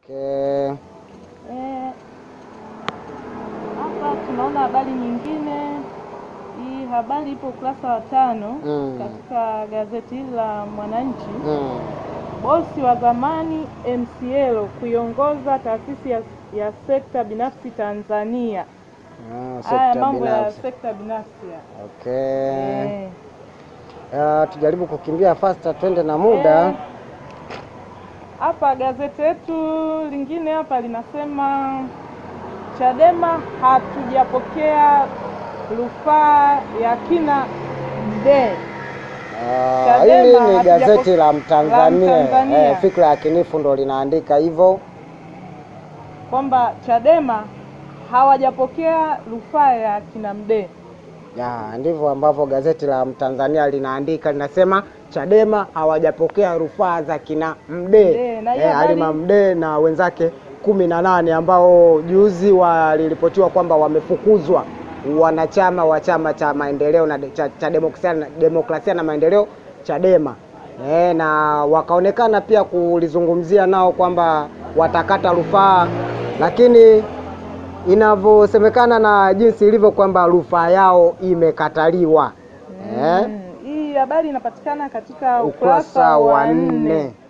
Okay. Eh, hapa tunaona habari nyingine. Hii habari ipo ukurasa wa tano Mm. katika gazeti hili la Mwananchi. Mm. Bosi wa zamani MCL kuiongoza taasisi ya, ya sekta binafsi Tanzania. Ah, Haya sekta mambo ya binafsi. sekta binafsi ya. Okay. Eh, Ah, tujaribu kukimbia faster twende na muda. Eh, Hapa gazeti letu lingine hapa linasema Chadema hatujapokea rufaa ya kina Mdee. Ah, Chadema hili ni hatujapo- gazeti la Mtanzania. la Mtanzania. Eh, Fikra ya Kinifu ndo linaandika hivyo. kwamba Chadema hawajapokea rufaa ya kina Mdee. Ya, ndivyo ambavyo gazeti la Mtanzania linaandika, linasema Chadema hawajapokea rufaa za kina Mdee Mdee, na hiyo eh, habari- Halima Mdee na wenzake kumi na nane ambao juzi waliripotiwa kwamba wamefukuzwa wanachama wa chama cha maendeleo na cha, cha demokrasia, demokrasia na maendeleo Chadema eh, na wakaonekana pia kulizungumzia nao kwamba watakata rufaa, lakini inavyosemekana na jinsi ilivyo kwamba rufaa yao imekataliwa eh, Mm, Hii habari inapatikana katika ukurasa wa nne. nne.